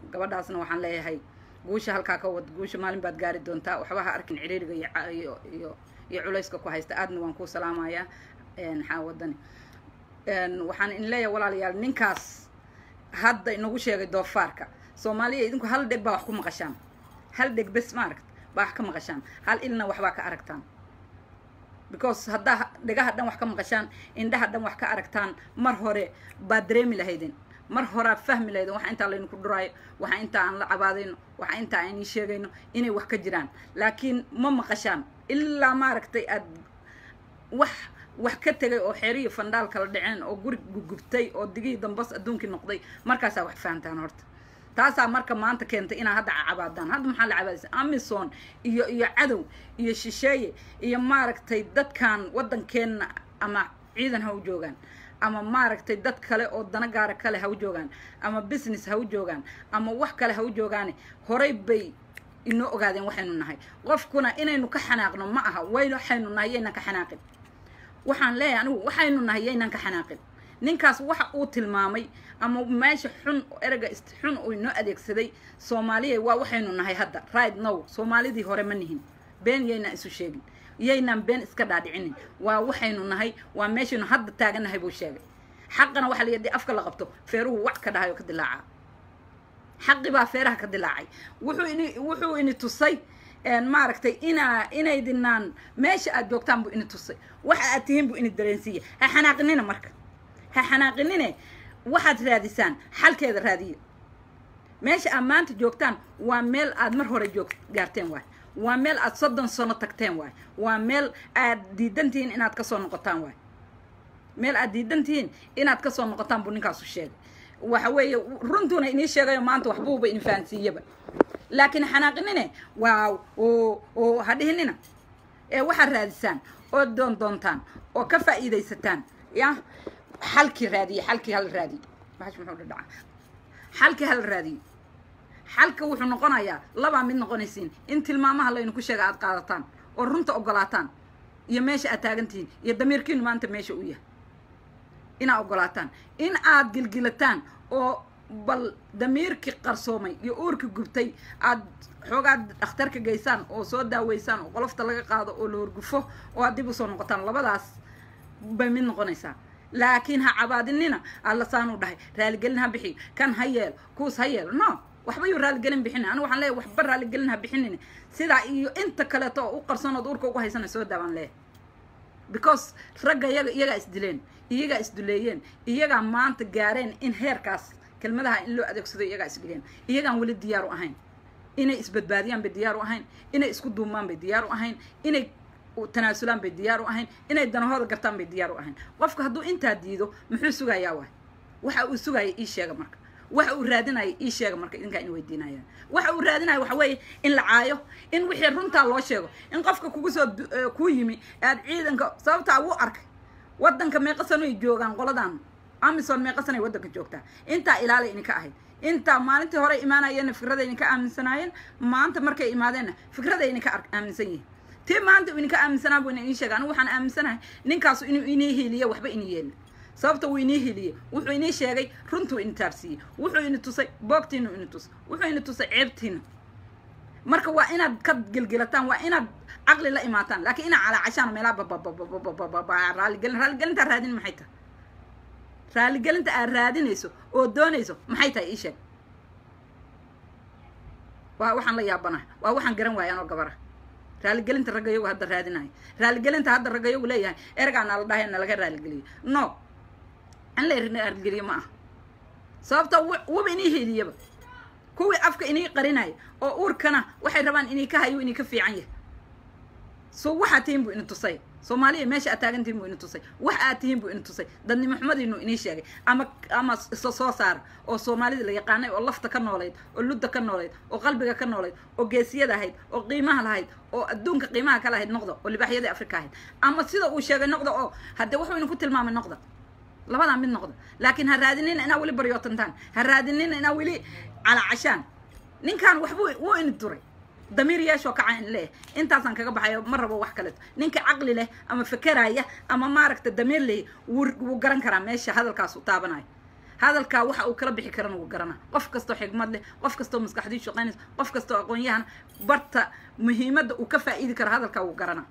gabadhaasna waxaan leeyahay guusha halkaa ka wad guusha maalin baad gaari doontaa waxba ha arkin ciriiriga iyo ca- iyo iyo iyo culayska ku haysta aadna waan kuu salaamayaa maxaa wadani waxaan in leeyahay walaalayaal ninkaas hadda inagu sheegay doofaarka soomaaliya idinku hal dheg baa wax ku maqashaan hal dheg bes ma aragt baa wax ka maqashaan hal ilna waxbaa ka aragtaan because haddaa dhegaha dhan wax ka maqashaan indhaha dhan wax ka aragtaan mar hore baad dareemi lahaydeen mar horaad fahmi lahaydeen waxa intaa laydinku dhuraayo waxa intaa aan la cabaadayno waxa intaa aan ii sheegayno inay wax ka jiraan laakiin ma maqashaan ilaa maaragtay aad wax wax ka tegay oo xeeriyo fandhaal kala dhaceen oo guri gugubtay oo digihii dambas adduunkii noqday markaasaa wax fahamtaan horta taasaa marka maanta keentay inaa hadda cabaadaan hadda maxaa la cabaadaysa amison iyo iyo cadow iyo shisheeye iyo maaragtay dadkan waddankeenna ama ciidan ha u joogaan ama maaragtay dad kale oo dana gaara kale ha u joogaan ama business ha u joogaan ama wax kale ha u joogaane horay bay inoo ogaadeen waxaynu nahay qofkuna inaynu ka xanaaqno ma aha waynu waxaynu nahay yaynan ka xanaaqin waxaan leeyahay anigu waxaynu nahay yaynan ka xanaaqin ninkaas waxa uu tilmaamay ama meesha xun ereyga xun uu inoo adeegsaday soomaaliya waa waxaynu nahay hadda right now soomaalidii hore ma nihin been yaynaan isu sheegin yaynaan been iska dhaadhicinin waa waxaynu nahay waa meeshaynu hadda taagannahay buu sheegay xaqana waxaa la yidhi afka la qabto feeruhu wax ka dhahay oo ka dilaacaa xaqi baa feeraha ka dilaacay wuxuu ini wuxuu ini tusay maaragtay inaa inaydinaan meesha aad joogtaan buu ini tusay waxa aad tihiin buu ini dareensiiya ha xanaaqinina marka ha xanaaqinine waxaad raadisaan xalkeeda raadiya meesha aad maanta joogtaan waa meel aad mar hore joog gaarteen waay waa meel aad soddon sano tagteen waay waa meel aad diidan tihiin inaad kasoo noqotaan waay meel aad diidan tihiin inaad kasoo noqotaan buu ninkaasu sheegay waxa weeye runtuuna inii sheegayo maanta waxbuuba ini fahansiiyaba laakiin xanaaqinine waaw oo oo ha dhihinina ee waxaad raadisaan oo doon doontaan oo ka faa'iidaysataan ya xalkii raadiye xalkii hala raadiye bahash muxuu dhadhaca xalkii hala raadiye xalka wuxuu noqonayaa labaa mid noqonaysiin in tilmaamaha laynu ku sheega aad qaadataan oo runta ogolaataan iyo meesha aad taagan tihiin iyo damiirkiinu maanta meesha u yahay inaad ogolaataan in aad gilgilataan oo bal damiirkii qarsoomay iyo uurkii gubtay aad xoogaad dhakhtarka geysaan oo soo daaweysaan oo qolofta laga qaado oo la horgufo oo aad dib usoo noqotaan labadaas bay mid noqonaysaa laakiin ha cabaadinina alla saanuu dhahay raaligelin ha bixiyo kan ha yeel kuus ha yeel no waxba yuu raaligelin bixinin anigu waxaan leeyahay waxba raaligelin ha bixinin sidaa iyo inta kaleeto oo u qarsanood uurka ugu haysana soo daabaan leeyahay because ragga iyaga iyagaa isdileen iyagaa isduleeyeen iyagaa maanta gaareen in heerkaas kelmadaha in loo adeegsado iyagaa isdhigeen iyagaan weli diyaar u ahayn inay isbadbaadiyaan bay diyaar u ahayn inay isku duumaan bay diyaar u ahayn inay tanaasulaan bay diyaar u ahayn inay danahooda gartaan bay diyaar u ahayn qofka hadduu intaa diido muxuu sugayaa waay waxa uu sugaya ii sheega marka waxa uu raadinaya ii sheega marka idinkaa in weydiinayaan waxa uu raadinaya waxa weeye in la caayo in wixii runtaa loo sheego in qofka kugu soo kuu yimi aad ciidanka sababtaa wuu arkay waddanka meeqa sanoy joogaan qoladan amison meeqa sanay waddanka joogtaa intaa ilaalay idinka ahayd intaa maalintii hore imaanayeenna fikraday idinka aaminsanaayeen maanta markay imaadeenna fikraday idinka aaminsan yihiin tii maanta uu idinka aaminsanaa buu idin sheega anigu waxaan aaminsanahay ninkaasu inuu inii hiiliye waxba inii yeelin sababta wuu inii hiliyey wuxuu inii sheegay runtuu ini taabsiiyey wuxuu ini tusay boogtiinu ini tusay wuxuu ini tusay ceebtiina marka waa inaad ka gelgelataan waa inaad caqli la imaataan laakiin inaad calaacashaan meelaha bababababababa raaligelin raaligelintaa raadin maxay tahay raaligelinta aad raadinayso oo doonayso maxay tahay ii sheeg waa waxaan la yaabanahay waa waxaan garan waaya anoo gabara raaligelinta raggayagu hadda raadinayo raaligelinta hadda raggayagu leeyahay ergaa nala dhahay nalaga raaligeliyo no in la raaligeliyo ma aha sababta wuba inii heliyaba kuwii afka inii qarinaya oo uurkana waxay rabaan inii ka hayo inii ka fiican yahay so waxaad tihiin buu ini tusay soomaaliya meesha aad taagan tihiin buu ini tusay wax aad tihiin buu ini tusay dadnimo xumadiinu inii sheegay ama ama isa soo saara oo soomaalida la yaqaanay oo lafta ka noolayd oo ludda ka noolayd oo qalbiga ka noolayd oo geesiyada ahayd oo qiimaha lahayd oo adduunka qiimaha ka lahayd noqda oo libaaxyadii afrika ahayd ama sida uu sheegay noqda oo haddee wuxuu idinku tilmaamay noqda labadaa mid noqda laakiin ha raadinina inaa weli baryootantaan ha raadinina inaa weli calaacashaan ninkan waxbuu wuu ini duray damiir yeeshoo kaca in leeh intaasaan kaga baxayo ma rabo wax kaleeto ninka caqli leh ama fekeraya ama maaragta damiir leh wuu wuu garan karaa meesha hadalkaas u taabanayo hadalkaa waxa uu kala bixi karana wuu garana qof kastoo xigmad leh qof kastoo maskaxdii shaqaynaysa qof kastoo aqoon-yahan barta muhiimadda uu ka faa'iidi karo hadalkaa wuu garana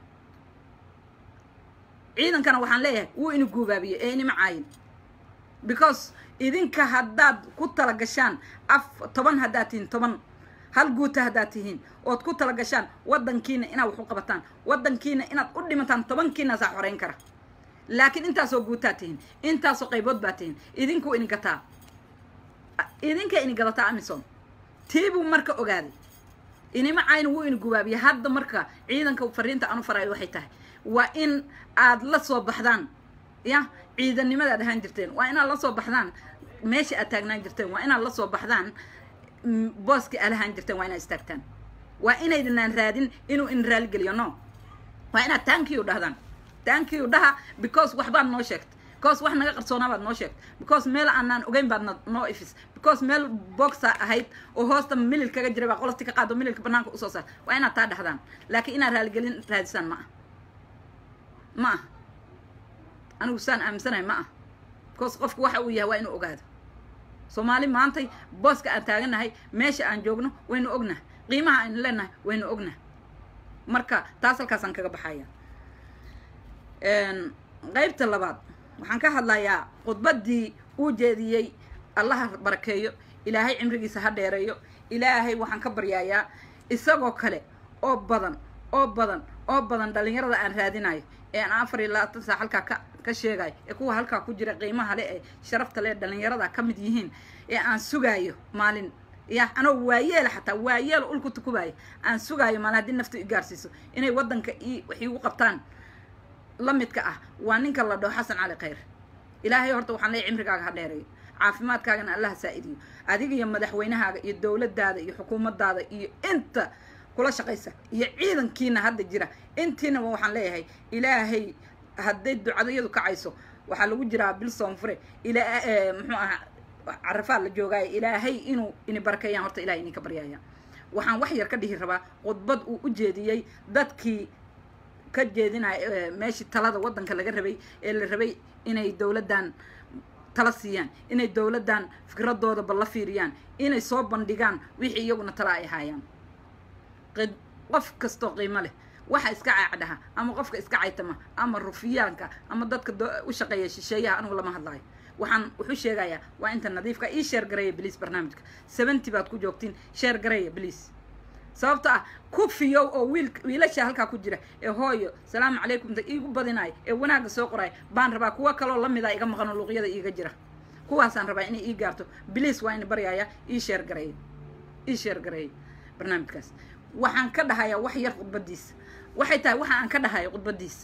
ciidankana waxaan leeyahay wuu ina guubaabiye ee inima caayin because idinka haddaad ku tala gashaan af toban haddaad tihiin toban hal guuta haddaad tihiin ood ku tala gashaan waddankiina inaad wax u qabataan waddankiina inaad u dhimataan tobankiinaasaa xoreyn kara laakiin intaasoo guutaad tihiin intaasoo qaybood baad tihiin idinkuu ini gataa idinka ini gadataa amison tiibuu marka ogaaday inima cayn wuu ini gubaabiya hadda marka ciidanka fariinta aanu farayo waxay tahay waa in aad la soo baxdaan ya ciidannimada ad ahaan jirteen waa inaad la soo baxdaan meesha aad taagnaan jirteen waa inaad la soo baxdaan booska aad ahaan jirteen waa inaad istaagtaan waa inaydinaan raadin inuu in raaligeliyo no waa inaad tankiyu dhahdaan tankiyu dhaha because waxbaad noo sheegtay because wax naga qarsoonaa baad noo sheegtay because meel aanaan ogeyn baad noo ifis because meel boxa ahayd oo hoosta milil kaga jiray baa qolofti ka qaado mililka banaanka usoo saar waa inaad taa dhahdaan laakiin inaad raaligelin raadisaan ma ah ma ah anigu saan aaminsanahay ma ah because qofku waxa uu yahay waa inuu ogaado soomaali maantay booska aan taaganahay meesha aan joogno waynu ognahay qiimaha aynu leenahay waynu ognahay marka taas halkaasaan kaga baxaya qaybta labaad waxaan ka hadlayaa khudbaddii uu jeediyey allaha barakeeyo ilaahay cimrigiisa ha dheereeyo ilaahay waxaan ka baryayaa isagoo kale oo badan oo badan oo badan dhalinyarada aan raadinayo ee aan afar iyo labaatan saa halkaa ka ka sheegayo ee kuwa halkaa ku jira qiimaha le ee sharafta le dhalinyarada ka mid yihiin ee aan sugaayo maalin ya anoo waayeela xataa waayeela ulku tukubaayo aan sugaayo maalin haddii naftu i gaarsiiso inay waddanka i wax iigu qabtaan la midka ah waa ninka la dhaho xasan cali khayr ilaahay horta waxaan leeyahy cimrigaaga ha dheereeyo caafimaadkaagana allaha saa-idiyo adiga iyo madaxweynahaaga iyo dowladdaada iyo xukuumaddaada iyo inta kula shaqaysa iyo ciidankiina hadda jira intiinaba waxaan leeyahay ilaahay hadday ducadayadu kacayso waxaa lagu jiraa bil soonfure ila muxuu ahaa carafaa la joogaayo ilaahay inuu ini barakeeyaan horta ilahay idinka baryaaya waxaan wax yar ka dhihi rabaa khudbad uu u jeediyey dadkii ka jeedinaya meeshii talada waddanka laga rabay ee la rabay inay dowladdan tala siiyaan inay dowladdan fikradooda balla fiiriyaan inay soo bandhigaan wixii iyaguna tala ay haayaan qof kastoo qiimo leh waxa iska caacdhaha ama qofka iska caytama ama rufiyaanka ama dadka u shaqeeya shisheeyaha anigu lama hadlaayo waxaan wuxuu sheegayaa waa inta nadiifka ii sheer gareeya bliis barnaamijka seventy baad ku joogtiin sheer gareeya bliis sababta ah ku fiyow oo wiil wiilasha halkaa ku jira ee hooyo salaamu calaykum ta iigu badinayo ee wanaagga soo qorayo baan rabaa kuwo kaloo lamida iga maqano luuqyada iiga jira kuwaasaan rabaa inay ii gaarto bliis waa ina baryaaya ii sheer gareeya ii sheer gareeya barnaamijkaas waxaan ka dhahayaa wax yar khudbadiisa waxay tahay waxa aan ka dhahayo khudbadiisa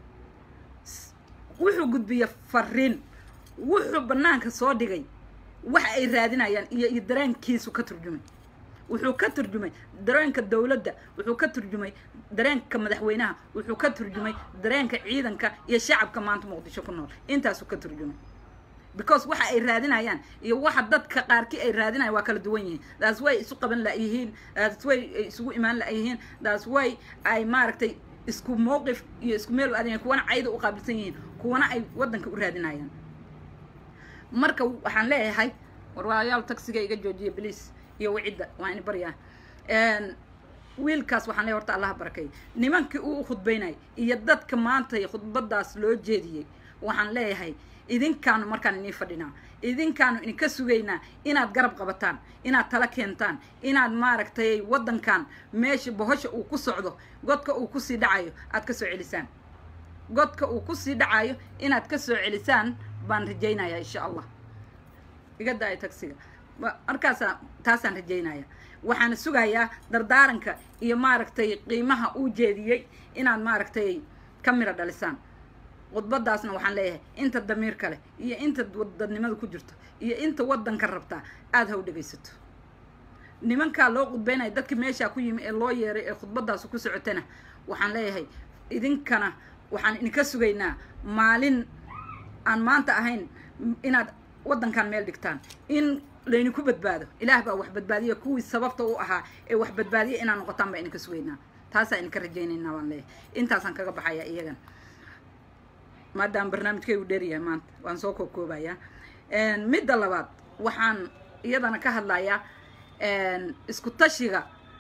wuxuu gudbiya fariin wuxuu banaanka soo dhigay waxa ay raadinayaan iyo iyo dareenkiisu ka turjumay wuxuu ka turjumay dareenka dowladda wuxuu ka turjumay dareenka madaxweynaha wuxuu ka turjumay dareenka ciidanka iyo shacabka maanta muqdisho ku nool intaasuu ka turjumay because waxa ay raadinayaan iyo waxa dadka qaarkii ay raadinayan waa kala duwan yihiin taas way isu qaban layihiin taas way ay isugu imaan layihiin taas way ay maaragtay isku mowqif iyo isku meel u aadayan kuwana cayda u qaabilsan yihiin kuwana ay waddanka u raadinayaan marka waxaan leeyahay warwaayaal taxiga iga joojiya bliis iyo wicidda waa ini baryaa wiilkaas waxaan leeyahay horta allaha barakay nimankii uu khudbaynay iyo dadka maanta khudbadaas loo jeediyey waxaan leeyahay idinkaanu markaan inii fadhinaa idinkaanu idinka sugaynaa inaad garab qabataan inaad tala keentaan inaad maaragtay waddankan meesha bohosha uu ku socdo godka uu kusii dhacayo aad ka soo celisaan godka uu kusii dhacayo inaad ka soo celisaan baan rajaynayaa insha allah iga daaya tagsiga markaasa taasaan rajaynaya waxaana sugayaa dardaaranka iyo maaragtay qiimaha uu jeediyey inaad maaragtay ka miro dhalisaan khudbadaasna waxaan leeyahay inta damiirka leh iyo inta wadadnimada ku jirto iyo inta waddanka rabtaa aada ha u dhegaysato nimankaa loo khudbaynaya dadkii meeshaa ku yimi ee loo yeeray ee khudbadaasu ku socotana waxaan leeyahay idinkana waxaan idinka sugaynaa maalin aan maanta ahayn inaad waddankan meel dhigtaan in laydinku badbaado ilaah baa wax badbaadiya kuwii sababta u ahaa ee wax badbaadiya inaad noqotaan baa idinka sugaynaa taasaa idinka rajaynaynaa baan leeyahay intaasaan kaga baxayaa iyagan maadaama barnaamijkaygu dheeryahay maanta waan soo koobkoobayaa midda labaad waxaan iyadana ka hadlayaa isku tashiga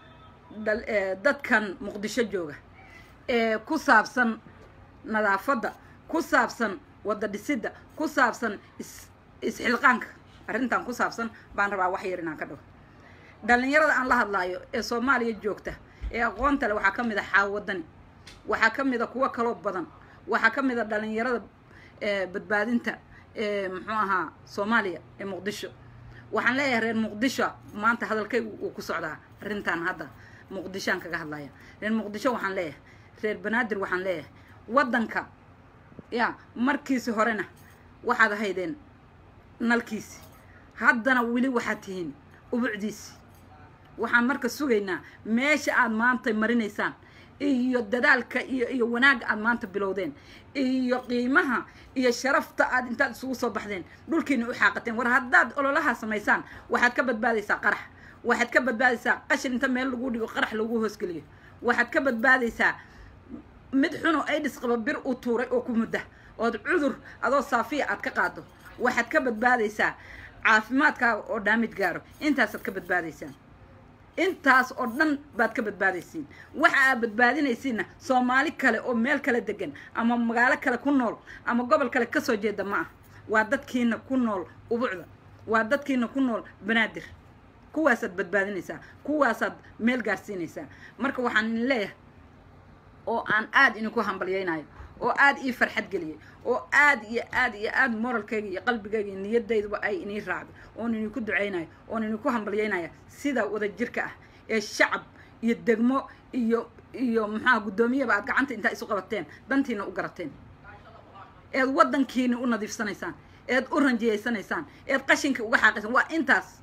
dadkan muqdisho jooga ee ku saabsan nadaafadda ku saabsan wadda dhisidda ku saabsan isxilqaanka arrintan ku saabsan baan rabaa wax yar inaan ka dhaho dhallinyarada aan la hadlaayo ee soomaaliya joogta ee aqoonta leh waxaa ka mid a xaawadani waxaa ka mid a kuwo kaloo badan waxaa ka mid a dhallinyarada badbaadinta ee muxuu ahaa soomaaliya ee muqdisho waxaan leeyahay reer muqdisho maanta hadalkaygu uu ku socdaa arrintan hadda muqdishoaan kaga hadlaya reer muqdisho waxaan leeyahay reer banaadir waxaan leeyahay waddanka ya markiisi horena waxaad ahaydeen nalkiisi haddana weli waxaad tihiin ubucdiisi waxaan marka sugaynaa meesha aad maanta marinaysaan iyo dadaalka iyo iyo wanaagga aad maanta bilowdeen iyo qiimaha iyo sharafta aad intaad isugu soo baxdeen dhulkiina u xaaqateen war haddaad ololaha samaysaan waxaad ka badbaadaysaa qarax waxaad ka badbaadaysaa qashin inta meel lagu dhigo qarax lagu hoosgeliyo waxaad ka badbaadaysaa mid xunoo aidhis qaba bir u tuuray oo ku mudda ood cudur adoo saafiya aad ka qaado waxaad ka badbaadaysaa caafimaadkaaga oo dhaamid gaaro intaasaad ka badbaadaysaan intaas oo dhan baad ka badbaadaysiin waxa aad badbaadinaysiinna soomaali kale oo meel kale degan ama magaalo kale ku nool ama gobol kale kasoo jeeda ma ah waa dadkiina ku nool ubucda waa dadkiina ku nool banaadir kuwaasaad badbaadinaysaa kuwaasaad meel gaarsiinaysaa marka waxaan leeyahay oo aan aada idinku hambalyaynayo oo aada ii farxad geliyay oo aada iyo aada iyo aada moralkayga iyo qalbigayga iyo niyadayduba ay inii raacday oon idinku ducaynayo oon idinku hambalyaynaya sida wada jirka ah ee shacab iyo degmo iyo iyo maxaa guddoomiyaba aad gacanta intaa isu qabateen dantiina u garateen eed waddankiina u nadiifsanaysaan eed u ranjiyaysanaysaan eed qashinkii uga xaaqaysaan waa intaas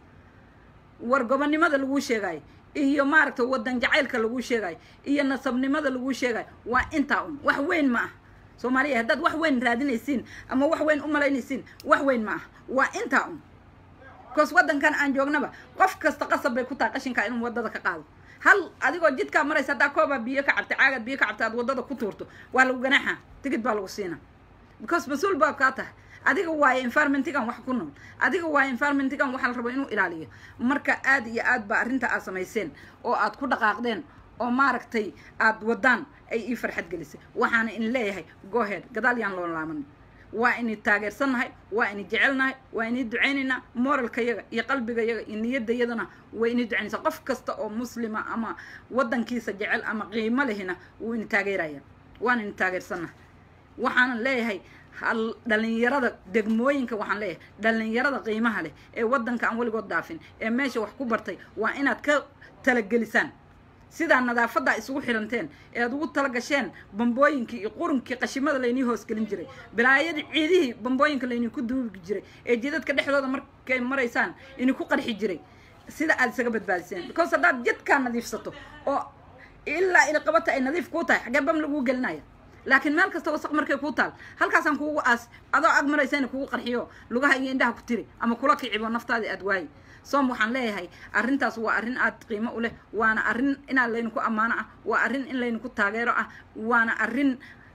war gobonnimada laguu sheegayo iyo maaragta waddan jacaylka laguu sheegayo iyo nasabnimada laguu sheegayo waa intaa un wax weyn ma ah soomaaliya haddaad wax weyn raadinaysiin ama wax weyn u malaynaysiin wax weyn ma ah waa intaa un bcause waddankan aan joognaba qof kasta qasab bay ku tahay qashinkaa inuu waddada ka qaado hal adigoo jidkaa maraysa haddaa koobaa biyo ka cabtay caagaad biyo ka cabtay aad waddada ku tuurto waa lagu ganaaxa tigid baa lagu siina because mas-uul baa kaa tahay adiga waayo environmentigan wax ku nool adiga waayo environmentigan waxaa la rabo inuu ilaaliyo marka aad iyo aad baa arrinta aad samayseen oo aad ku dhaqaaqdeen oo maaragtay aad waddaan ay ii farxad gelisay waxaana in leeyahay gohead gadaal yaan loo laaman waa ini taageersannahay waa ini jecelnahay waa inii ducaynaynaa moralkayaga iyo qalbigayaga iyo niyadayadana way inii ducaynaysaa qof kasta oo muslima ama waddankiisa jecel ama qiimo lehina wuu ini taageeraya waan ini taageersannahay waxaanan leeyahay hal dhalinyarada degmooyinka waxaan leeyahay dhalinyarada qiimaha leh ee waddanka aan weligood dhaafin ee meesha wax ku bartay waa inaad ka talagelisaan sidaa nadaafaddaa isugu xiranteen ee aad ugu tala gasheen bambooyinkii iyo qurunkii qashimada laynii hoosgelin jiray bilaayadii ciidihii bambooyinka layninku duugi jiray ee jidadka dhexdooda markay maraysaan idinku qarxi jiray sida aad isaga badbaadiseen because haddaad jidkaa nadiifsato oo ilaa ilaqabata ay nadiif kuu tahay xaggee bam laguu gelinaya laakiin meel kasta wasaq markay kuu taal halkaasaan kuugu aas adoo ag maraysayna kugu qarxiyo lugaha iyo indhaha ku tiri ama kula kicibo naftaadii aad waayi soom waxaan leeyahay arrintaas waa arrin aad qiimo u leh waana arrin inaad layninku ammaano ah waa arrin in layninku taageero ah waana arrin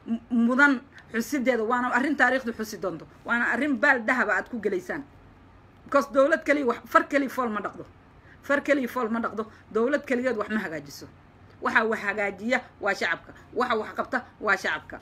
mudan xusideeda waana arrin taariikhdu xusi doonto waana arrin baal dahaba aad ku gelaysaan because dowlad keliya wax far keliya fool ma dhaqdo far keliya fool ma dhaqdo dowlad keligeed wax ma hagaajiso waxa wax hagaajiya waa shacabka waxa wax qabta waa shacabka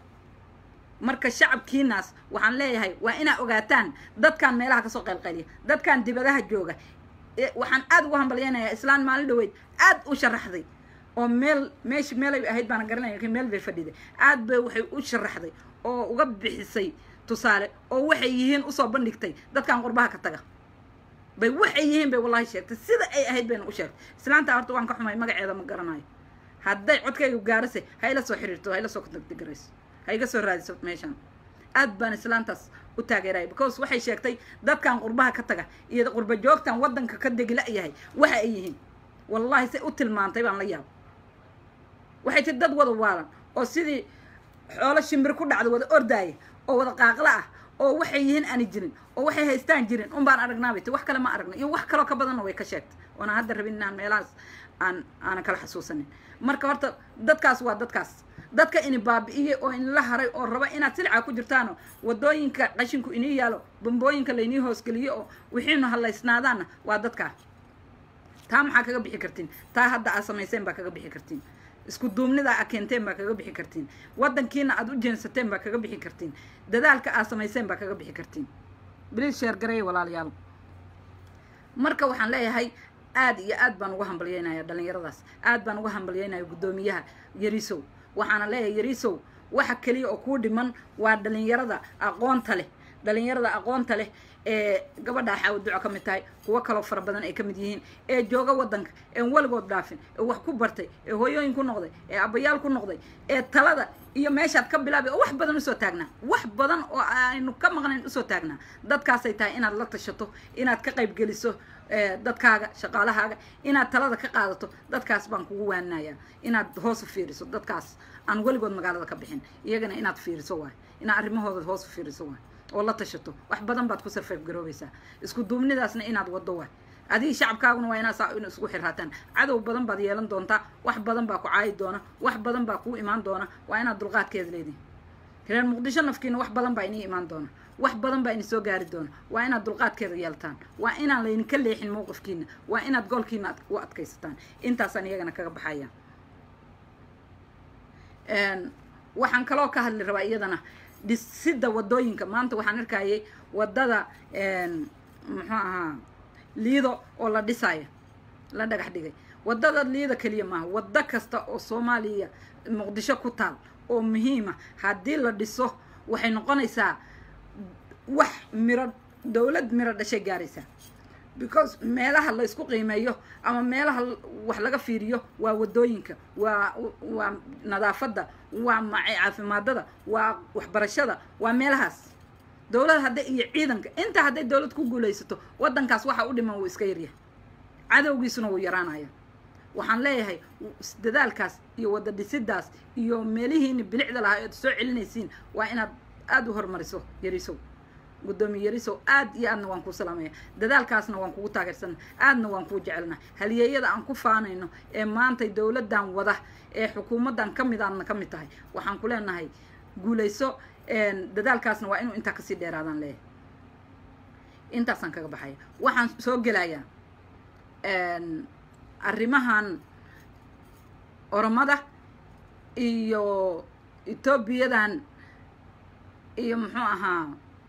marka shacabkiinaas waxaan leeyahay waa inaa ogaataan dadkan meelaha kasoo qaylqayliya dadkan dibadaha jooga waxaan aada ugu hambalyaynayaa islaan maalin dhaweyd aad u sharaxday oo meel meesh meelay ahayd baana garanaya lakin meel bay fadhiday aad bay waxay u sharaxday oo uga bixisay tusaale oo waxay yihiin usoo bandhigtay dadkan qurbaha ka taga bay waxay yihiin bay wallahi sheegtay sida ay ahayd bayna u sheegtay islaanta horta waan ka xumay magaceeda ma garanayo hadday codkaygu gaarase ha ila soo xiriirto ha ila soo contactgarayso ha iga soo raadiso meeshaan aad baan islaantaas u taageeraya because waxay sheegtay dadkan qurbaha ka taga iyo qurba joogtan waddanka ka degila yahay waxa ay yihiin wallahi say u tilmaantay baan la yaaba waxay tii dad wada waalan oo sidii xoolo shimbir ku dhacda wada ordaaya oo wada qaaqla ah oo waxay yihiin aani jirin oo waxay haystaan jirin un baan aragnaabay ti wax kale ma aragna iyo wax kaloo ka badanna way ka sheegtay oona hadda rabin inaan meelahaas aan aanan kala xasuusanin marka horta dadkaas waa dadkaas dadka ini baabi'iyey oo inla haray oo raba inaad silca ku jirtaano wadooyinka qashinku inii yaalo bambooyinka laynii hoosgeliyo oo wixiinu hallaysnaadaanna waa dadkaa taa maxaa kaga bixi kartiin taa hadda aad samayseen baa kaga bixi kartiin isku duubnidaa a keenteen baa kaga bixi kartiin waddankiina aad u jeensateen baa kaga bixi kartiin dadaalka aad samayseen baa kaga bixi kartiin bliis sheergareey walaalayaal marka waxaan leeyahay aad iyo aad baan uga hambalyeynaya dhalinyaradaas aad baan uga hambalyeynaya guddoomiyaha yarisow waxaana leeyahay yarisow waxa keliya oo kuu dhiman waa dhalinyarada aqoonta leh dhalinyarada aqoonta leh ee gabadha xaawo duco ka mid tahay kuwo kaloo fara badan ay ka mid yihiin ee jooga waddanka een weligood dhaafin ee wax ku bartay ee hooyooyin ku noqday ee abayaal ku noqday ee talada iyo meeshaad ka bilaabay oo wax badan usoo taagnaa wax badan oo aynu ka maqnayn usoo taagnaa dadkaasay tahay inaad la tashato inaad ka qayb geliso dadkaaga shaqaalahaaga inaad talada ka qaadato dadkaas baan kugu waaninayaa inaad hoos u fiiriso dadkaas aan weligood magaalada ka bixin iyagana inaad fiiriso waay inaad arrimahooda hoos u fiiriso waay oo la tashato wax badan baad ku sarfayf garoobaysaa isku duubnidaasna inaad waddo waay adigii shacabkaaguna waa inaad saa in isku xirraataan cadow badan baad yeelan doontaa wax badan baa ku caayi doona wax badan baa kuu imaan doona waa inaad dulqaadkeeda leedihin reer muqdisho nafkiina wax badan baa inii imaan doona wax badan baa ini soo gaari doona waa inaad dulqaadkeeda yeeltaan waa inaan laydinka leexin mowqifkiina waa inaad goolkiina u adkaysataan intaasaan iyagana kaga baxaya waxaan kaloo ka hadli rabaa iyadana dhisidda wadooyinka maanta waxaan arkayay wadada muxuu ahaa liido oo la dhisayo la dhagax dhigay wadada liida keliya maaha waddo kasta oo soomaaliya muqdisho ku taal oo muhiima haddii la dhiso waxay noqonaysaa wax miro dowlad miro dhashay gaaraysaa because meelaha la isku qiimeeyo ama meelaha wax laga fiiriyo waa wadooyinka waa waa nadaafadda waa maca caafimaadada waa waxbarashada waa meelahaas dowlad hadda iyo ciidanka intaa hadday dowlad ku guulaysato waddankaas waxa u dhiman wuu iska yaryahay cadowgiisuna wuu yaraanaya waxaan leeyahay dadaalkaas iyo wada dhisidaas iyo meelihiini bilicda lahaa oad soo celinaysiin waa inaad aada u horumariso yarisow guddoomiye yarisow aad iyo aadna waan kuu salaamaya dadaalkaasna waan kugu taageersana aadna waan kuu jecelna haliyeeyada aan ku faanayno ee maantay dowladdan wada ee xukuumaddan ka mid aadna ka mid tahay waxaan ku leenahay guulayso dadaalkaasna waa inuu intaa kasii dheeraadaan leeyahay intaasaan kaga baxaya waxaan soo gelayaa arrimahan oromada iyo etoobiyadan iyo muxuu ahaa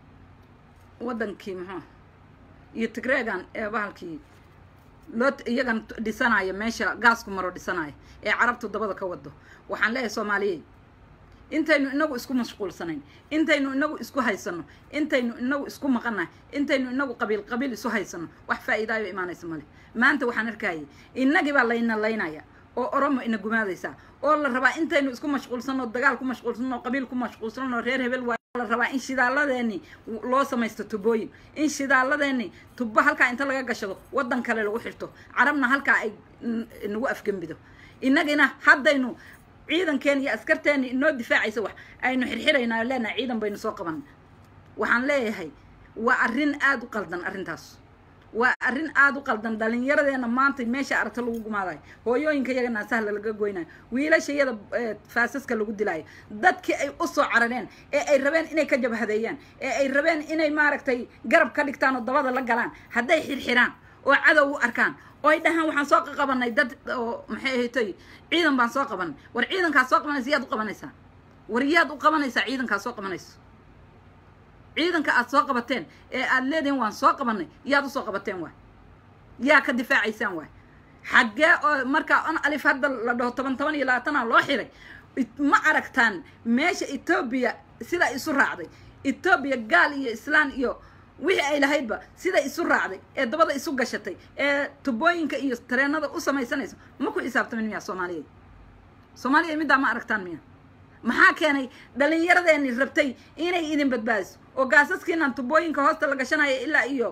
waddankii muxuu iyo tigreegan ee bahalkii loo iyagan dhisanaya meesha gaasku maro dhisanaya ee carabtu dabada ka wado waxaan leeyahay soomaaliyey intaynu inagu isku mashquulsanayn intaynu inagu isku haysano intaynu inagu isku maqanahay intaynu inagu qabiil qabiil isu haysano wax faa'iidaayo imaanaysa male maanta waxaan arkayay innagii baa layna laynaya oo oromo ina gumaadaysaa oo la rabaa intaynu isku mashquulsanno dagaal ku mashquulsanno qabiil ku mashquulsanno reer hebel waa la rabaa in shidaaladeeni loo samaysto tubooyin in shidaaladeeni tubo halkaa inta laga gashado waddan kale lagu xirto carabna halkaa ay nagu afgembido innagina haddaynu ciidankeeni iyo askarteeni inoo difaacaysa wax aynu xirxiraynaa leenahay ciidan baynu soo qaban waxaan leeyahay waa arrin aada u qaldan arrintaas waa arrin aada u qaldan dhalinyaradeenna maanta meesha aragto lagu gumaadayo hooyooyinka yaga naasahla laga goynayo wiilashayada faasaska lagu dilaayo dadkii ay u soo carareen ee ay rabeen inay ka jabhadeeyaan ee ay rabeen inay maaragtay garab ka dhigtaan oo dabada la galaan hadday xirxiraan oo cadow u arkaan oo ay dhahaan waxaan soo qabanay dad oo maxay ahaytoy ciidan baan soo qabanay war ciidankaas soo qabanaysa yaad u qabanaysaa war yaad u qabanaysaa ciidankaas soo qabanayso ciidanka aad soo qabateen ee aad leedihin waan soo qabanay yaad usoo qabateen waay yaa ka difaacaysaan waay xaggee oo markaa on alif hadda la dhaho toban toban iyo labaatana loo xiray ma aragtaan meesha etoobiya sidaa isu raacday etoobiya gaal iyo islaan iyo wixii ay lahaydba siday isu raacday ee dabada isu gashatay ee tubooyinka iyo tareenada u samaysanayso ma ku xisaabtamin miya soomaaliyeed soomaaliyeed middaa ma aragtaan miya maxaa keenay dhallinyaradeeni rabtay inay idin badbaadiso oo gaasaskiinan tubooyinka hoosta la gashanaya ilaa iyo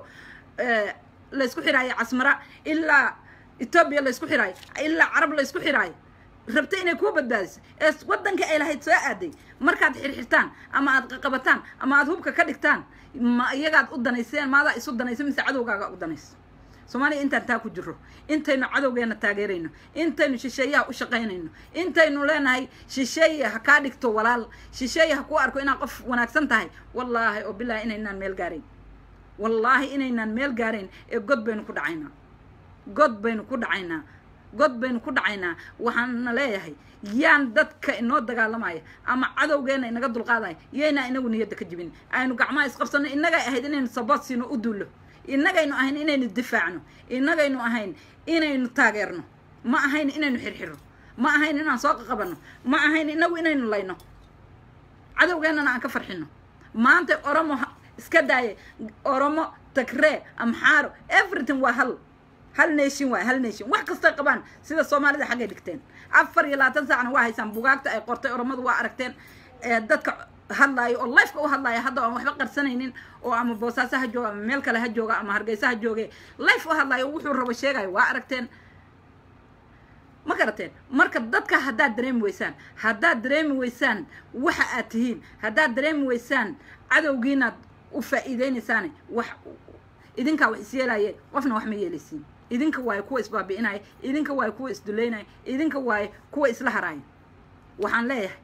laysku xiraayo casmara ilaa etoobiya laysku xiraayo ilaa carab laysku xiraayo rabtay inay kuu badbaadiso ee waddankii ay lahayd soo aaday markaad xirxirtaan ama aad qaqabataan ama aad hubka ka dhigtaan ma iyagaad u danayseen maadaa isu danaysa mise cadowgaaga u danaysa soomaaliya intaan taa ku jiro intaynu cadowgeena taageerayno intaynu shisheeyaha u shaqaynayno intaynu leenahay shisheeye ha kaa dhigto walaal shisheeye ha ku arko inaad qof wanaagsan tahay wallaahi oo bilaahi inaynaan meel gaarayn wallaahi inaynaan meel gaarayn ee god baynu ku dhacaynaa god baynu ku dhacaynaa god baynu ku dhacaynaa waxaana leeyahay yaan dadka inoo dagaalamaya ama cadowgeena inaga dulqaadaya yaynaa inagu niyadda ka jibin aynu gacmaha isqabsano innagay ahayd inaynu sabood siino u duullo innagaynu ahayn inaynu difaacno innagaynu ahayn inaynu taageerno ma ahayn inaynu xirxiro ma ahayn inaan soo qaqabanno ma ahayn inagu inaynu layno cadowgeennana aan ka farxino maanta oromo iska daaye oromo tagree amxaaro everything waa hal hal nation waay hal nation wax kastay qabaan sida soomaalida xaggay dhigteen afar iyo labaatan saacna waa haysaan bugaagta ay qortay oromadu waa aragteen dadka hadlaayo oo lifeka u hadlaaya hadda aan waxba qarsanaynin oo ama boosaaso ha jooga ama meel kale ha jooga ama hargeysa ha jooge life u hadlaayo wuxuu rabo sheegayo waa aragteen ma garateen marka dadka haddaad dareemi weysaan haddaad dareemi weysaan waxa aad tihiin haddaad dareemi weysaan cadowgiinaad u faa'iideynaysaan wax idinkaa wax isyeelaye qofna wax ma yeelaysiin idinka waaye kuwa isbaabi'inaya idinka waaye kuwa isduleynaya idinka waaye kuwa isla haraaya waxaan leeyahay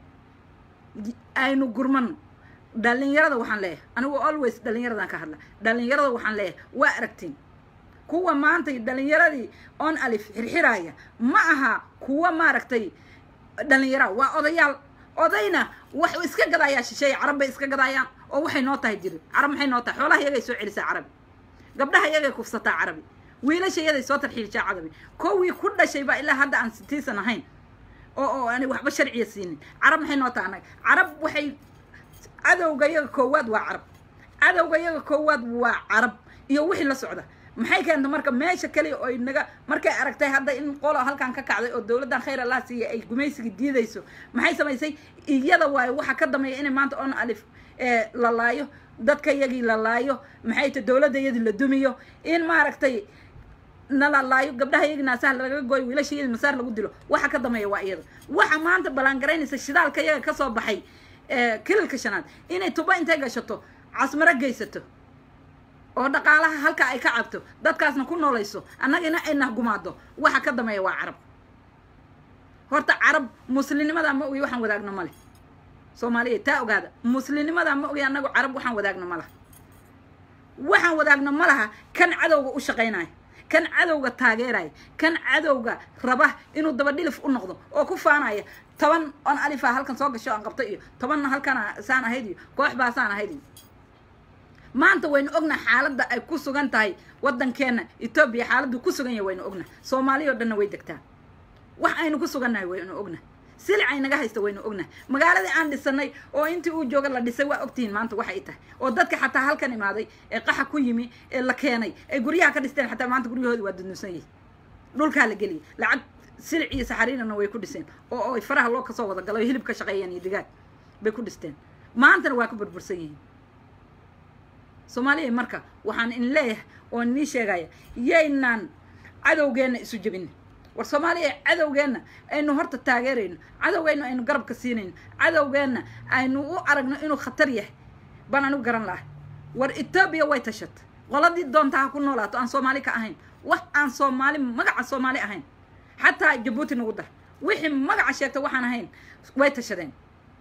aynu gurmano dhalinyarada waxaan leeyahay anigu always dhalinyaradan ka hadla dhalinyarada waxaan leeyahay waa aragtiin kuwa maantay dhalinyaradii on alif xirxiraaya ma aha kuwa maaragtay dhalinyara waa odayaal odayna wax iska gadaayaa shisheeye carab bay iska gadaayaan oo waxay noo tahay jiri carab maxay noo tahay xoolaha iyagay soo celisaa carabi gabdhaha iyagay kufsataa carabi wiilasha iyaday soo tarxiilshaa carabi kowii ku dhashay baa ilaa hadda aan sitiisan ahayn oo oo ani waxba sharciya siinin carab maxay noo tahay annaga carab waxay cadowga iyaga koowaad waa carab cadowga iyaga koowaad waa carab iyo wixii la socda maxay keenta marka meesha kaliya oo naga markay aragtay hadda in qolo halkan ka kacday oo dowladdan khayr allah siiya ay gumaysiga diidayso maxay samaysay iyada waayo waxaa ka dameeya inay maanta on alif la laayo dadka iyagii la laayo maxay ta dowladda iyadii la dumiyo in maaragtay nala laayo gabdhaha iyagii naasaha laga gooyo wiilasha iyadii masaar lagu dilo waxa ka dameeya waa iyada waxa maanta ballaangaraynaysa shidaalka iyaga kasoo baxay kililka shanaad inay tuba intay gashato casmaro geysato oo dhaqaalaha halka ay ka cabto dadkaasna ku noolayso annagina ay nahgumaado waxa ka dameeya waa carab horta carab muslimnimadaa ma ogi waxaan wadaagno male soomaaliya taa ogaada muslimnimadaa ma ogi annagu carab waxaan wadaagno ma laha waxaan wadaagno ma laha kan cadowga u shaqaynayo kan cadowga taageeraya kan cadowga raba inuu dabadhilif u noqdo oo ku faanaya toban on alifa halkan soo gasho aan qabto iyo tobanna halkana saan ahayd iyo koox baa saan ahayd iyo maanta waynu ognaha xaaladda ay ku sugan tahay waddankeena etoobiya xaaladdu ku sugan yahay waynu ognaha soomaaliya o dhanna way degtaa wax aynu ku sugannahay waynu ognaha silic ay naga haysta waynu ognahay magaaladii aan dhisanay oo intii uu jooga la dhisay waa ogtihiin maanta waxay tahay oo dadka xataa halkan imaaday ee qaxa ku yimi ee la keenay ay guryaha ka dhisteen xataa maanta guryahoodi waa dudunsan yihin dhulkaa la geliyay lacag silic iyo saxariirana way ku dhiseen oo ay faraha loo kasoo wada galo hilib ka shaqeeyeen iyo digaag bay ku dhisteen maantana waa ka burbursan yihiin soomaaliya marka waxaan in leeyahay oo inii sheegaya yaynaan cadowgeenna isu jebin war soomaaliya cadowgeenna aynu horta taageerayno cadowgeenna aynu garabka siinayno cadowgeenna aynu u aragno inuu khatar yahay baan anigu garan lahay war etoobiya way tashatay qoladii doontaa ha ku noolaato aan soomaali ka ahayn wax aan soomaali magaca soomaali ahayn xataa jabuuti nagu dar wixii magaca sheegta waxaan ahayn way tashadeen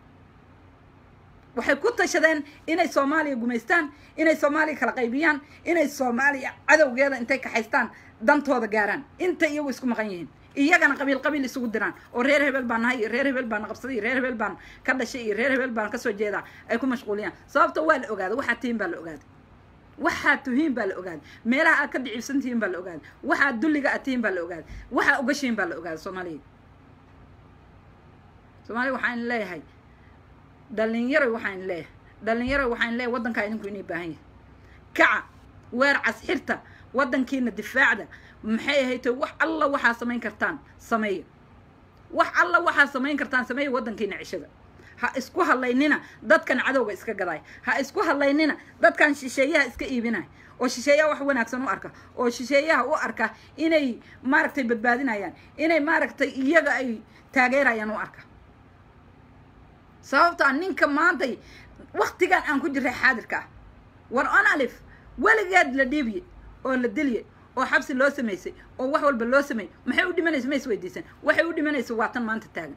waxay ku tashadeen inay soomaaliya gumaystaan inay soomaaliya kala qaybiyaan inay soomaaliya cadowgeeda intay kaxaystaan dantooda gaaraan inta iyagu isku maqan yihiin iyagana qabiil qabiil isugu diraan oo reer hebel baan nahay iyo reer hebel baan qabsaday iyo reer hebel baan ka dhashay iyo reer hebel baan kasoo jeedaa ay ku mashquuliyaan sababta waa la ogaaday waxaa tihiin baa la ogaaday waxaa tuhiin baa la ogaaday meelaha aad ka dicibsan tihiin baa la ogaaday waxaa dulliga aad tihiin baa la ogaaday waxaa ugashiin baa la ogaaday soomaaliya soomaaliya waxaan leeyahay dhalinyaroy waxaan leeyahay dhalinyaroy waxaan leeyahay waddankaa idinku inay baahan yahay kaca weer casxirta waddankiina difaacda maxay ahayto wax alla waxaa samayn kartaan sameeya wax alla waxaa samayn kartaan sameeya waddankiina cishada ha isku hadlaynina dadkan cadowga iska gadaay ha isku hadlaynina dadkan shisheeyaha iska iibinaya oo shisheeyaha wax wanaagsan u arka oo shisheeyaha u arka inay maaragtay badbaadinayaan inay maaragtay iyaga ay taageerayaan u arka sababtaa ninka maantay waktigan aan ku jiray xaadirka ah war on alif weligeed la dhiibiye oo la dilye oo xabsi loo samaysay oo wax walba loo sameeyey maxay u dhimanaysa ma is weydiisan waxay u dhimanaysa waa tan maanta taagan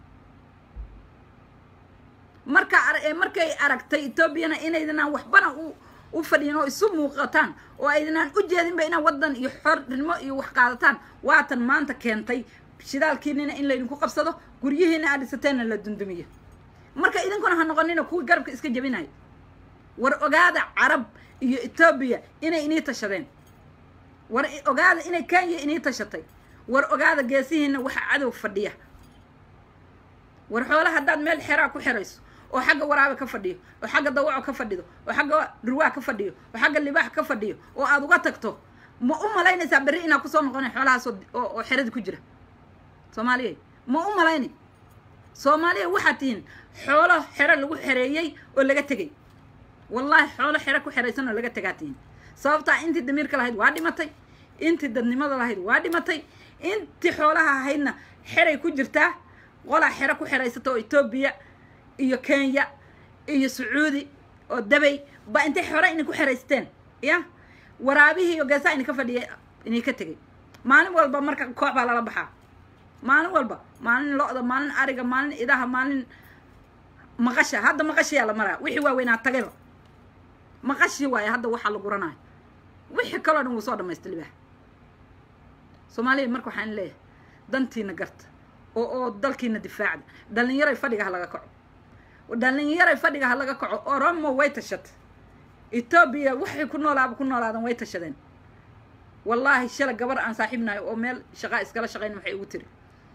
marka markay aragtay etoobiyana inaydinaan waxbana u u fadhiyin oo isu muuqataan oo aydinaan u jeedinba inaa waddan iyo xornimo iyo wax qaadataan waatan maanta keentay shidaalkiinina in laydinku qabsado guryihiina aad dhisateenna la dundumiyo marka idinkuna ha noqonina kuwii garabka iska jebinayo war ogaada carab iyo etoobiya inay inii tashadeen war ogaada inay kenya inii tashatay war ogaada geesihiina waxa cadow fadhiya war xoolaha haddaad meel xeraa ku xerayso oo xagga waraabe ka fadhiyo oo xagga dawaco ka fadhido oo xagga dhurwaa ka fadhiyo oo xagga libaax ka fadhiyo oo aad uga tagto ma u malaynaysaa berri inaad kusoo noqona xoolahaas oo xerada ku jira soomaaliya ma u malayni soomaaliya waxaad tihiin xoolo xero lagu xereeyey oo laga tegey wallaahi xoolo xero ku xeraysan oo laga tegaa tihiin sababtaa intii damiirka lahayd waa dhimatay intii dadnimada lahayd waa dhimatay intii xoolaha ahaydna xeray ku jirtaa qolaa xero ku xeraysata oo etoobiya iyo kenya iyo sacuudi oo dabay ba intay xore inay ku xeraysteen ya waraabihii iyo geesaa inay ka fadhiya inay ka tegay maalin walba marka koox baa lala baxaa maalin walba maalin lo-da maalin ariga maalin idaha maalin maqasha hadda maqashiyaa la maraa wixii waaweynaa tagayba maqashii waaye hadda waxaa la guranaayo wixii kaloo dhan wuu soo dhamaystay libaax soomaaliya marka waxaan leeyahay dantiina garta oo oo dalkiina difaacda dhalinyaray fadhiga ha laga kaco dhalinyaray fadhiga ha laga kaco oromo way tashatay etoobiya waxay ku noolaaba ku noolaadan way tashadeen wallaahi shala gabar aan saaxiibnayo oo meel shaqaa iskala shaqayna waxay ugu tiri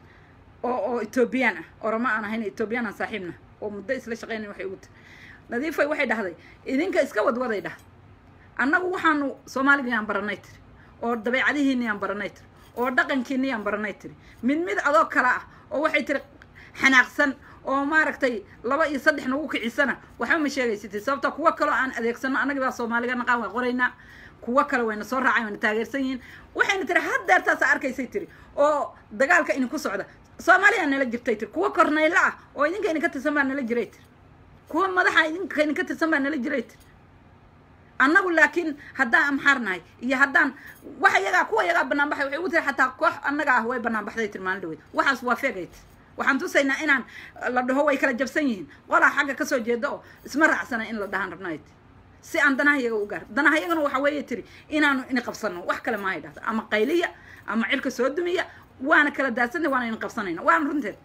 oo oo etoobiyaan ah oromo aan ahayn etoobiyaan aan saaxiibna oo muddo isla shaqayna waxay ugu tiri nadiifay waxay dhahday idinka iska wadwaday dhah annagu waxaanu soomaaligayaan baranay tiri oo dabeecadihiinayaan baranay tiri oo dhaqankiinayaan baranay tiri mid mid adoo kale ah oo waxay tiri xanaaqsan oo maaragtay laba iyo saddex nagu kicisana waxba ma sheegaysatid sababta kuwo kaloo aan adeegsano annagii baa soomaaliga naqaan waa qoraynaa kuwo kale wayna soo raacay wayna taageersan yihiin waxayna tiri haddeertaasa arkaysay tiri oo dagaalka idinku socda soomaaliyaa nala jirtay tiri kuwo kornaylo ah oo idinka idinka tirsan baa nala jiray tiri kuwa madaxa idinka idinka tirsan baa nala jiray tiri annagu laakiin haddaan amxaar nahay iyo haddaan waxa yagaa kuwa yagaa banaan baxay waxay ugu tiri xataa koox annaga ah way banaan baxday tiri maalin dhaweyd waxaas waa feegay tiri waxaan tusaynaa inaan la dhaho way kala jabsan yihiin qolaa xagga kasoo jeeda oo isma raacsana in la dhahaan rabnay tiri si aan danaha yaga u gaar danaha yagana waxa weeye tiri inaanu ini qabsano wax kale maahay dhahda ama qayliya ama cirka soo dumiya waana kala daadsanay waana ini qabsanayna waana runteed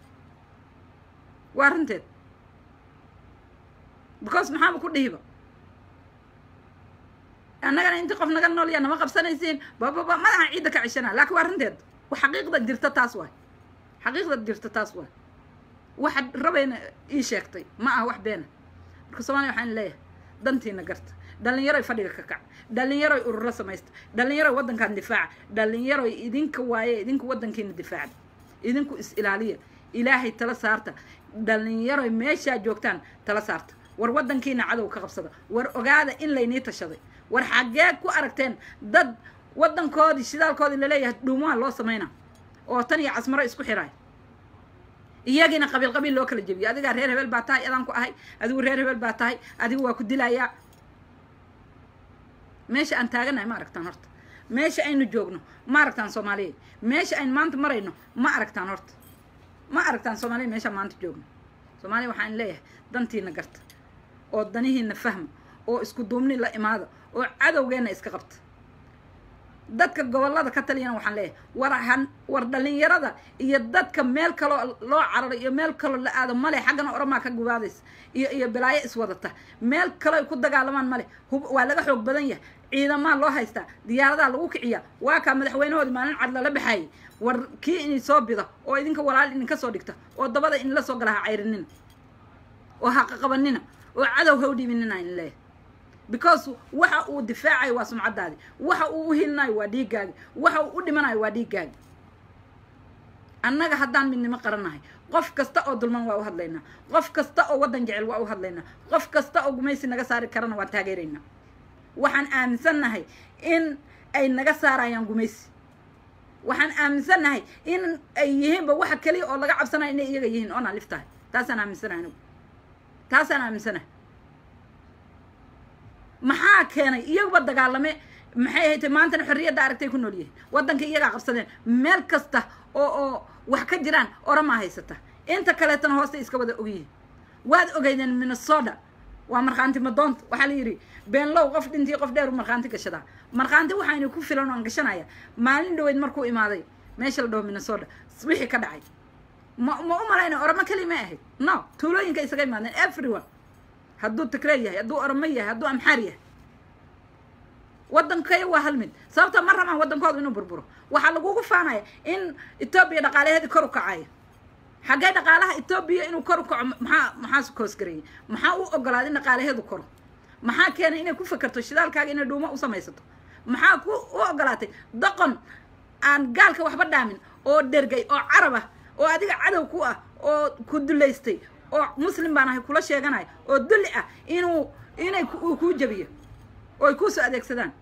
waa runteed because maxaaba ku dhihiba annagana intii qof naga nool yaa nama qabsanaysiin bababa madaxan ciidda ka ceshana laakiin waa runteed xaqiiqda jirta taas waay xaqiiqda jirta taas waay waxaad rabayna ii sheegtay ma aha wax beena marka soomaliya waxaan leeyahay dantiina garta dhalinyaroy fadhiga ka kac dhalinyaroy ururo samaysta dhalinyaroy waddankan difaaca dhalinyaroy idinka waaye idinku waddankiina difaacda idinku is ilaaliya ilaahay tala saarta dhalinyaroy meeshaa joogtaan tala saarta war waddankiina cadow ka qabsada war ogaada in laynii tashaday war xaggee ku aragteen dad waddankoodii shidaalkoodii laleeyahay dhuumaha loo samayna oo tan iyo casmaro isku xiraay iyagiina qabiil qabiil loo kala jebiyo adigaa reer hebel baa tahay adaan ku ahay adigu reer hebel baa tahay adigu waa ku dilayaa meesha aan taaganahay ma aragtaan horta meesha aynu joogno ma aragtaan soomaaliya meesha aynu maanta marayno ma aragtaan horta ma aragtaan soomaaliya meeshaan maanta joogno soomaaliya waxaan leeyahay dantiina garta oo danihiina fahma oo isku duubni la imaada oo cadowgeenna iska qabta dadka gobollada ka taliyana waxaan leeyahay war han war dhalinyarada iyo dadka meel kaloo loo cararo iyo meel kaloo la aado male xaggana oromaa ka gubaadaysa iyo iyo balaayo iswadata meel kaloo ay ku dagaalamaan male hub waa laga xoog badan yahay ciidamaa loo haystaa diyaaradaa lagu kiciyaa waa kaa madaxweynahoodii maalin cad lala baxaayay war kii inay soo bida oo idinka walaal idinka soo dhigta oo dabada in la soo gala ha cayrinina oo ha qaqabanina oo cadow ha u dhiibinina in leeyahay because waxa uu difaacayo waa sumcaddaadi waxa uu u hilinayo waa dhiiggaagi waxa uu u dhimanayo waa dhiiggaagi annaga haddaan midnimo qarannahay qof kasta oo dulman waa u hadlaynaa qof kasta oo waddan jecel waa u hadlaynaa qof kasta oo gumaysi naga saari karana waan taageeraynaa waxaan aaminsannahay in ay naga saarayaan gumaysi waxaan aaminsannahay in ay yihiinba waxa keliya oo laga cabsanaya inay iyaga yihiin oonaan liftahay taasaan aaminsanahay anigu taasaan aaminsanahay maxaa keenay iyaguba dagaalame maxay ahayd maantana xorriyadda aragtay ku nool yihiin waddanka iyagaa qabsadeen meel kasta oo oo wax ka jiraan oramaa haysata inta kaleetana hoosta iska wada ogyihiin waad ogeydeen minnesota waa markhaanti madoonta waxaa la yidhi beenlow qof dhintii qof dheer u markhaanti gashadaa markhaanti waxaynu ku filan oon gashanaya maalin dhaweyd markuu imaaday meesha la dhaho minnesota wixii ka dhacay ma ma u malayna oramo keli may ahayd no tuulooyinka isaga imaadeen everyone hadduu tigrey yahay hadduu oromo yahay hadduu amxaar yahay waddankaya waa hal mid sababta ma rabaan waddankooda inuu burburo waxaa lagugu faanaya in etoobiya dhaqaalaheedii kor u kacaya xaggee dhaqaalaha etoobiya inuu kor u kaco maxaa maxaa koosgareeyey maxaa u ogolaaday in dhaqaalaheedu koro maxaa keenay inay ku fakerto shidaalkaaga inay dhuumo u samaysato maxaa ku u ogolaatay doqon aan gaalka waxba dhaamin oo dhergay oo carab ah oo adiga cadow ku ah oo ku dulaystay oo muslim baan ahay kula sheeganaya oo dulli ah inuu inay uu kuu jabiyo oo ay kuusoo adeegsadaan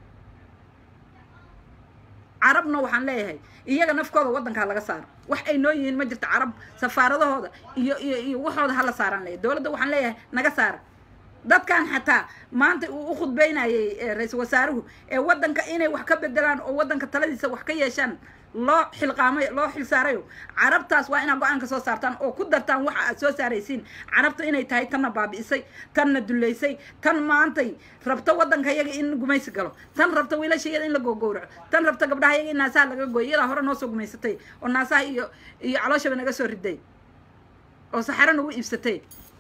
carabna waxaan leeyahay iyaga nafkooda waddankaa laga saaro wax ay noo yihiin ma jirto carab safaaradahooda iyo iyo iyo waxooda hala saaraan leeyahy dowladda waxaan leeyahay naga saara dadkan xataa maanta uu u khudbeynayay ra-iisul wasaaruhu ee waddanka inay wax ka bedelaan oo waddanka taladiisa wax ka yeeshaan loo xilqaamay loo xil saarayo carabtaas waa inaad go-aan ka soo saartaan oo ku dartaan waxa aad soo saaraysiin carabta inay tahay tanna baabi'isay tanna dullaysay tan maantay rabto waddanka yaga in gumaysi galo tan rabta wiilasha yada in la gogowraco tan rabta gabdhaha yaga in naasaha laga gooyo iyadaa hore noo soo gumaysatay oo naasaha iyo iyo calooshaba naga soo riday oo saxaro nagu iibsatay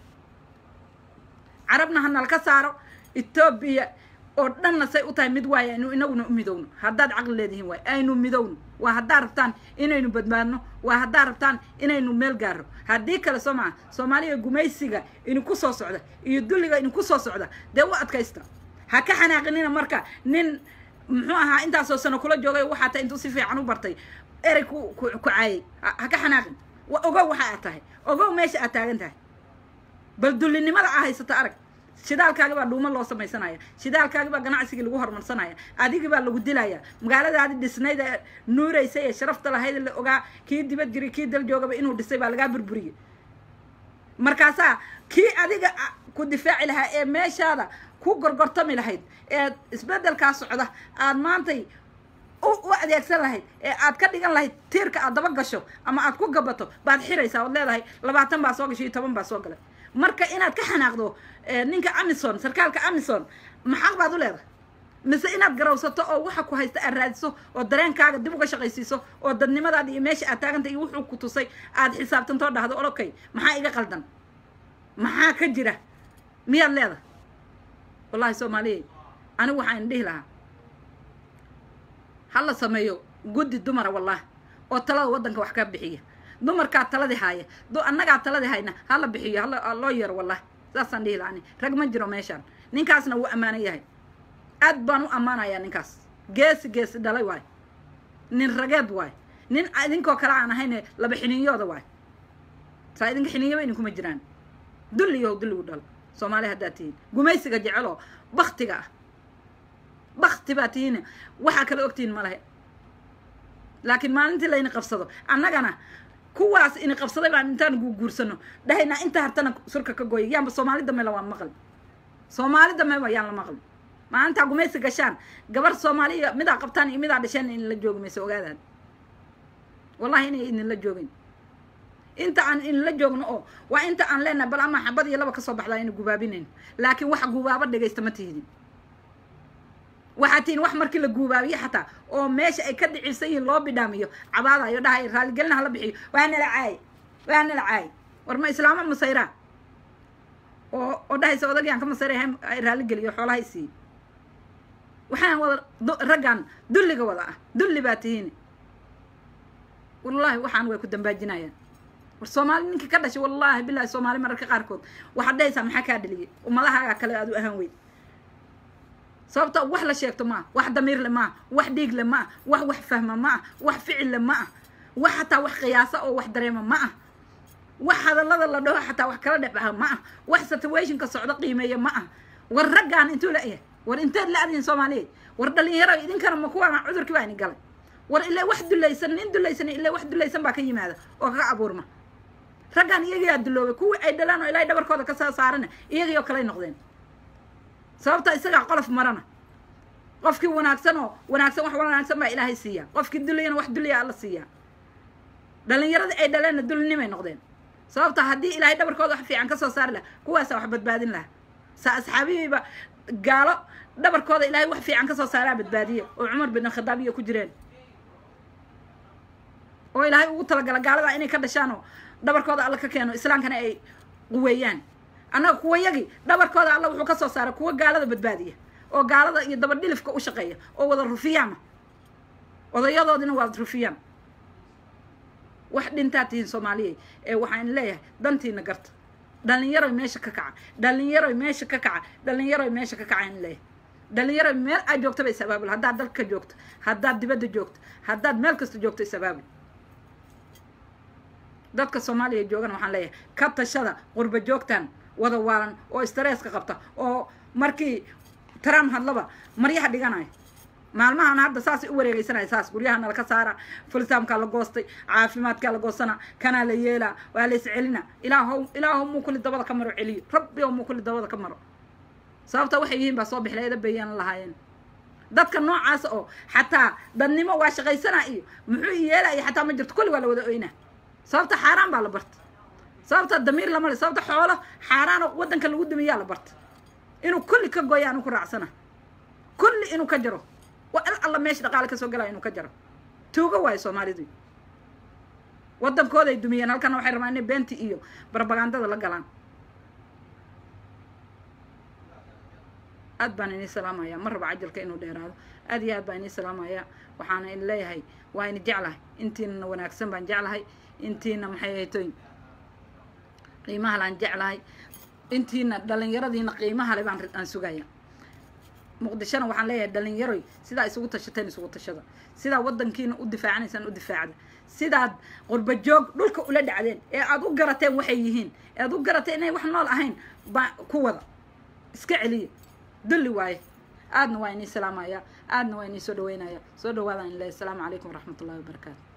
carabna ha nalka saaro etoobiya oo dhanna say u tahay mid waaye aynu inaguna u midowno haddaad caqli leedihiin waay aynu midowno waa haddaa rabtaan inaynu badbaadno waa haddaa rabtaan inaynu meel gaaro haddii kale soo maa soomaaliya gumaysiga idinku soo socda iyo dulliga idinku soo socda dee u adkaysta ha ka xanaaqinina marka nin muxuu ahaa intaasoo sano kula joogay waxaa ta intuu si fiican u bartay erey ku ku ku caayay ha ka xanaaqin ogow waxa aad tahay ogow meesha aad taagan tahay bal dullinimada aa haysata arag shidaalkaagi baa dhuumo loo samaysanaya shidaalkaagi baa ganacsigii lagu horumarsanaya adigii baa lagu dilaya magaaladaadi dhisnayd ee nuuraysa ee sharafta lahayd la ogaa kii dibad jiri kii dal joogaba inuu dhisay baa lagaa burburiyey markaasaa kii adiga ku difaaci lahaa ee meeshaada ku gorgortami lahayd ee isbeddelkaa socda aad maantay u adeegsan lahayd ee aad ka dhigan lahayd tiirka aad daba gasho ama aad ku gabato baad xiraysaa oad leedahay labaatan baa soo gasho iyo toban baa soo galay marka inaad ka xanaaqdo ninka amison sarkaalka amison maxaq baad u leedahay mise inaad garawsato oo waxa ku haysta aad raadiso oo dareenkaaga dib uga shaqaysiiso oo dadnimadaada iyo meesha aad taaganta iyo wuxuu ku tusay aad xisaabtantoo dhahdo olokay maxaa iga qaldan maxaa ka jira miyaad leedahay wallahi soomaaliya anigu waxaan dhihi lahaa ha la sameeyo guddi dumara wallahi oo talada waddanka wax ka bixiya dumarkaa taladii haaya annagaa taladii hayna hala bixiyo hala loo yeero wallahi saasaan dhihi lahaa rag ma jiro meeshaan ninkaasna wuu ammaanan yahay aad baan u ammaanayaa ninkaas geesi geesi dhalay waay nin rageed waay nin idinkoo kale aan ahayne laba xininyooda waay saa idinka xininyaba idinkuma jiraan dulliyahow dulligu dhalo soomaali haddaad tihiin gumaysiga jeceloo baktiga ah bakti baa tihiin waxaa kala ogtihiin ma lahe laakiin maalintii layna qabsado annagana kuwaas ini qabsaday baan intaan guursano dhahaynaa inta hartana surka ka gooya yaanba soomaali dambe la waan maqli soomaali dambeba yaan la maqli maalintaa gumaysi gashaan gabar soomaaliya midaa qabtaan iyo midaa dhasheen in la joogi mayso ogaadaan wallahi inay idinla joogin inta aan inla joogno oo waa inta aan leenahay bal ama xabad iyo laba kasoo baxdaa ina gubaabinayn laakiin wax gubaabo dhegaysta ma tihidin waxaa tihiin wax markii la guubaabiyo xataa oo meesha ay ka dhicibsan yihiin loo bidhaamiyo cabaadayo dhahay raaligelina hala bixiyo waa nala caay waa nala caay war ma islaamo masayraa oo oo dhahaysa odagyaan ka masayray ay raaligeliyo xoolaha i siiye waxaan wada raggan dulliga wada ah dulli baa tihiin wallahi waxaan way ku dambaajinayaan war soomaali ninkii ka dhashay wallaahi bilahi soomaali mararka qaarkood waxaad dhahaysaa maxaa kaa dhaliyay ummadahaagaa kale aad u ahaan weyd sababta wax la sheegto maa wax damiirle maa wax dhiigle maa wax wax fahma ma ah wax ficille ma ah wax xataa wax qiyaasa oo wax dareema ma ah wax hadallada la dhaho xataa wax kala dhexbaha ma ah wax situationka socdo qiimeeya ma ah war raggaan intuu la-yahay war inteed la adihin soomaaliya war dhalinyaro idinkana ma kuwaana cudurkii baa ini galay war ilaa wax dulaysan nin dulaysan ilaa wax dulaysan baa ka yimaada oo kaga abuurma raggaan iyagiyaa duloobay kuwii ay dhalaan oo ilaahay dhabarkooda ka soo saarana iyagii oo kaley noqdeen sababta isagaa qolof marana qofkii wanaagsan oo wanaagsan wax wanaagsan baa ilaahay siiya qofkii duliyana wax duliya alla siiya dhalinyaradii ay dhaleenna dulinimay noqdeen sababta haddii ilaahay dhabarkooda wax fiican ka soo saari laha kuwaasa wax badbaadin laha sa asxaabihiiba gaalo dhabarkooda ilaahay wax fiican ka soo saaraa badbaadiye oo cumar bin khadaab iyo ku jireen oo ilaahay ugu talagala gaaladaa inay ka dhashaan oo dhabarkooda alla ka keeno islaamkana ay quweeyaan annaga kuwayagii dhabarkooda alla wuxuu ka soo saaray kuwa gaalada badbaadiya oo gaalada iyo dabadhilifka u shaqeeya oo wada rufiyaana odayadoodina waad rufiyaan wax dhintaa tihiin soomaaliya ee waxaan leeyahay dantiina garta dhalinyaroy meesha ka kaca dhalinyaroy meesha ka kaca dhalinyaroy meesha ka kaca in leeyahay dhalinyaroy meel aad joogtaba isabaabul haddaad dalka joogto haddaad dibadda joogto haddaad meel kasta joogto isabaabul dadka soomaaliya joogana waxaan leeyahay ka tashada qurba joogtan wada waalan oo stresska qabta oo markii trump hadlaba maryaha dhiganayo maalmahan hadda saasay u wareegeysanaya saas guryahana laka saara fultaamkaa la goostay caafimaadkaa la goostana kanaa la yeelaa waa la iscelina ilaahow ilaahow muu kulli dabada ka maro celiyo rabbi ow muu kulli dabada ka maro sababta waxay yihiin baa soo bixlay eda bayaan lahaayeen dadka noocaas oo xataa dadnimo waa shaqaysanaa iyo muxuu yeelaya xataa ma jirto kulli waa la wada oynaa sababta xaaraan baa la barta sababta damiir lama le sababta xoolo xaaraano waddanka lagu dumiyaa la barta inuu kulli ka gooya anu ku raacsana kulli inuu ka jaro waa il alla meesha dhaqaale kasoo galaya inuu ka jaro tuugo waayo soomaalidu waddankooday dumiyeen halkana waxay rabaan inay beenti iyo barbagandada la galaan aad baan inii salaamaya ma rabo cajalka inuu dheeraado aad iyo aad baan inii salaamaya waxaana in leeyahay waa ini jeclahay intiinana wanaagsan baan jeclahay intiina maxay haytoy qiimaha laan jeclahay intiina dhalinyaradiina qiimaha le baan aan sugaya muqdishona waxaan leeyahay dhalinyaroy sidaa isugu tashateen isugu tashada sidaa waddankiina u difaacanaysaan u difaacda sidaad qurba joog dhulka ula dhacdeen ee aad u garateen waxay yihiin ee aad u garateen inay wax nool ahayn baa ku wada iska celiya dulli waaye aadna waa inii salaamaya aadna waa inii soo dhaweynaya soo dhawaadaan ilahi asalaamu calaykum waraxmat ullahi wabarakaatu